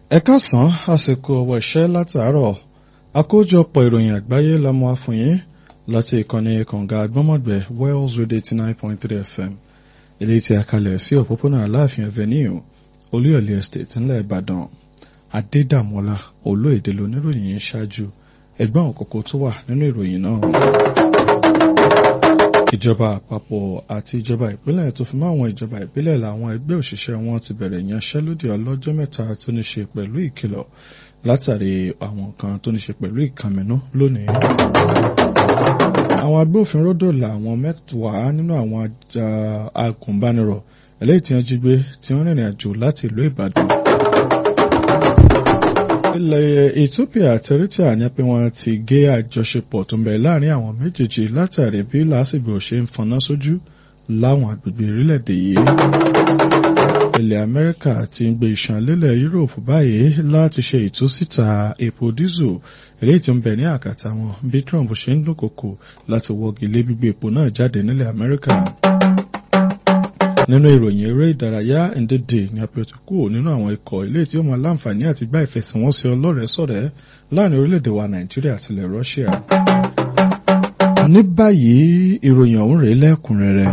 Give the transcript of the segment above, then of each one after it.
ẹ káàsán àsìkò ọwọ́ iṣẹ́ látàárọ̀ àkójọpọ̀ ìròyìn àgbáyé la mú wá fún yín láti ìkànnì kànga agbọ́mọ̀gbẹ́ Wells Radio eighty nine point three FM ilé tí a kalẹ̀ sí òpópónà Aláàfin Avenue Olúyọ̀lé Estate ńlẹ̀ Ìbàdàn Adédàmọ́lá olóèdè lóníròyìn yìí ṣáájú ẹgbẹ́ àwọn kókó tó wà nínú ìròyìn náà. ìjọba àpapọ̀ àti ìjọba ìpínlẹ̀ tó fi mọ́ àwọn ìjọba ìbílẹ̀ làwọn ẹgbẹ́ òṣìṣẹ́ wọn ti bẹ̀rẹ̀ ìyanṣẹ́lódì ọlọ́jọ́ mẹ́ta tó ní ṣe pẹ̀lú ìkìlọ̀ látàrí àwọn nǹkan tó ní ṣe pẹ̀lú ìkànnínú lónìí. àwọn agbófinró dòòlà àwọn mẹ́wàá nínú àwọn agùnbánirọ̀ eléyìí tí wọ́n jí gbé tí wọ́n rìnrìn àjò láti ìlú Ìbàdàn ilẹ̀ Ethiopia àti Eritrea ní pé wọ́n ti gé àjọṣepọ̀ tó ń bẹ láàrin àwọn méjèèjì látàrí bí lásìgbò ṣe ń fọná sójú láwọn agbègbè orílẹ̀-èdè yìí. ilẹ̀ Amẹ́ríkà ti ń gbé ìṣàn lélẹ̀ Europe báyìí láti ṣe ìtúsíta epo dísù eléyìí tó ń bẹ ní àkàtà wọn bí Trump ṣe ń dúnkòkò láti wọ́gi lé gbígbé epo náà jáde nílẹ̀ Amẹ́ríkà nínú ìròyìn eré ìdárayá ndéèdè ní apẹ̀tù kúrò nínú àwọn ikọ̀ ilé tí ó máa láǹfààní àti gbá ìfẹsẹ̀wọnsẹ̀ ọlọ́rẹ̀ẹ́sọ̀rẹ́ láàrin orílẹ̀-èdè wa nàìjíríà àti ilẹ̀ russia. ní báyìí ìròyìn ọ̀hún rèé lẹ́kùnrẹ́rẹ́.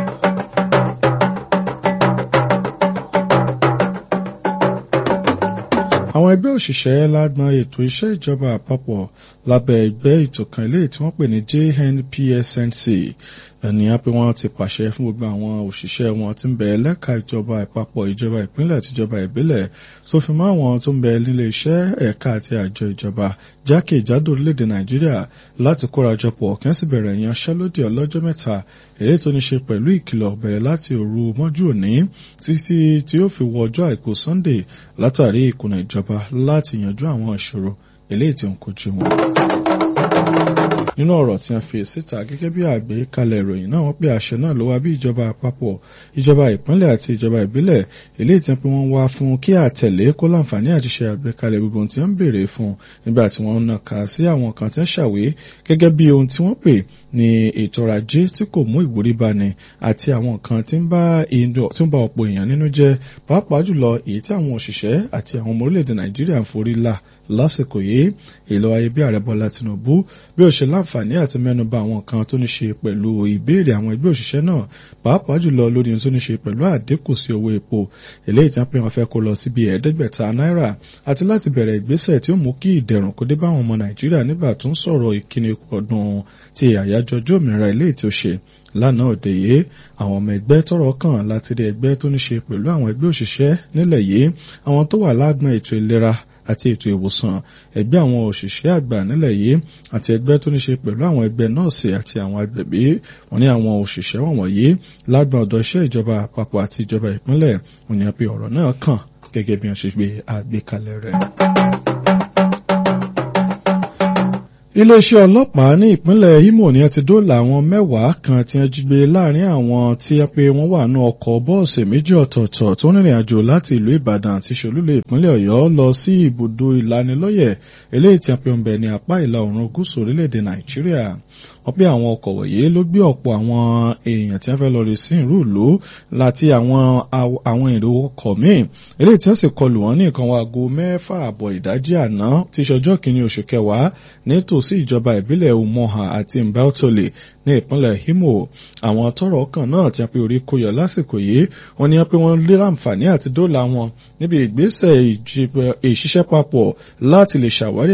àwọn ẹgbẹ́ òṣìṣẹ́ lágbọn ètò iṣẹ́ ìjọba àpapọ̀ lábẹ́ ẹgbẹ́ ètò kan ilé tí wọ́n pè ní JNPSNC ènìyàn pé wọ́n ti pàṣẹ fún gbogbo àwọn òṣìṣẹ́ wọn tí ń bẹ lẹ́ka ìjọba àpapọ̀ ìjọba ìpínlẹ̀ àti ìjọba ìbílẹ̀ tó fi mọ́ àwọn tó ń bẹ nílé iṣẹ́ ẹ̀ka àti àjọ ìjọba jákèjádò orílẹ̀-èdè Nàìjíríà láti kórajọpọ̀ kí wọ́n sì bẹ̀rẹ̀ ìyanṣẹ́lódì ọlọ́jọ́ mẹ́ta èyí tó ní ṣe pẹ̀lú ìkìlọ̀ bẹ̀rẹ̀ láti òru mọ́jú òní títí tí ó fi wọ ọjọ́ àìkú Sunday látàrí ìkùnà ìjọba láti yanjú àwọn ìṣòro eléyìí tí ó ń kojú wọn nínú ọ̀rọ̀ tí a fi síta gẹ́gẹ́ bí àgbékalẹ̀ ìròyìn náà wọ́n pé àṣẹ náà ló wá bí ìjọba àpapọ̀ ìjọba ìpínlẹ̀ àti ìjọba ìbílẹ̀ eléyìí tí wọ́n wá fún kí àtẹ̀lé kó láǹfààní àti ṣe àgbékalẹ̀ gbogbo ohun tí wọ́n ń béèrè fún nígbà tí wọ́n nà ká sí àwọn kan tí wọ́n ṣàwé gẹ́gẹ́ bí ohun tí wọ́n pè ní ètò ọrọ̀ ajé tí kò mú ìwúrí bani àti àwọn nǹkan tí ń bá ọ̀pọ̀ èèyàn nínú jẹ́ pàápàá jùlọ èyí tí àwọn òṣìṣẹ́ àti àwọn ọmọ orílẹ̀-èdè Nàìjíríà ń forí là lásìkò yìí èlò ayé bí ààrẹ Bọ́lá Tinubu bí ó ṣe láǹfààní àti mẹ́nuba àwọn kan tó ní ṣe pẹ̀lú ìbéèrè àwọn ẹgbẹ́ òṣìṣẹ́ náà pàápàá jùlọ lórí ohun tó ní ṣe pẹ̀lú àdínkù sí owó epo eléyìí tí wọ́n pè wọ́n fẹ́ kó lọ síbi ẹ̀ẹ́dẹ́gbẹ̀ta náírà àti láti bẹ̀rẹ̀ ìgbésẹ̀ tí ó mú kí ìdẹ̀rùn kó dé bá àwọn ọmọ Nàìjíríà nígbà tó ń sọ̀rọ̀ ìkíni ọdún ti àyájọ́ ọjọ́ òmìnira eléyìí tí ó ṣe lánàá òde yìí àwọn ọmọ ẹgbẹ́ tọ́rọ̀ kàn láti rí ẹgbẹ́ tó ní ṣe pẹ̀lú àwọn ẹgbẹ́ òṣìṣẹ́ nílẹ̀ yìí àwọn tó wà lágbọn ètò ìlera àti ètò ìwòsàn ẹgbẹ́ àwọn òṣìṣẹ́ àgbà nílẹ̀ yìí àti ẹgbẹ́ tó ní ṣe pẹ̀lú àwọn ẹgbẹ́ nọ́ọ̀sì àti àwọn agbẹ̀bí wọ́n ní àwọn òṣìṣẹ́ wọ̀nyí lágbọn ọ̀dọ̀ iṣẹ́ ìjọba àpapọ̀ àti ìjọba ìpínlẹ̀ wọ́n ní pé ọ̀rọ̀ náà kàn gẹ́gẹ́ bí wọ́n ṣe gbé àgbékalẹ̀ rẹ̀. iléeṣẹ́ ọlọ́pàá ní ìpínlẹ̀ Imo ni a ti dóòlà àwọn mẹ́wàá kan tí wọ́n jí gbé láàrin àwọn tí wọ́n pé wọ́n wà ní ọkọ̀ bọ́ọ̀sì méjì ọ̀tọ̀ọ̀tọ̀ tó ń rìnrìn àjò láti ìlú Ìbàdàn àti ṣolúlẹ̀ ìpínlẹ̀ Ọ̀yọ́ lọ sí ibùdó ìlanilọ́yẹ̀ eléyìí tí wọ́n pe ń bẹ ní apá ìlà oòrùn gúúsù orílẹ̀-èdè Nàìjíríà wọ́n pé àwọn ọkọ̀ wọ̀nyí ló gbé ọ̀pọ̀ àwọn èèyàn tí wọ́n fẹ́ lọ rí sí ìlú ìlú láti àwọn àwọn èrò ọkọ̀ míì eléyìí tí wọ́n sì kọlù wọ́n ní nǹkan aago mẹ́fà àbọ̀ ìdájí àná tí ṣọjọ́ kìíní oṣù kẹwàá nítòsí ìjọba ìbílẹ̀ Umoha àti Mbautole ní ìpínlẹ̀ Imo àwọn tọ́rọ̀ kàn náà tí wọ́n pe orí kó yọ lásìkò yìí wọ́n ní pé wọ́n lé láǹfààní àti dóòlà wọn níbi ìgbésẹ̀ ìṣiṣẹ́ papọ̀ láti lè ṣàwárí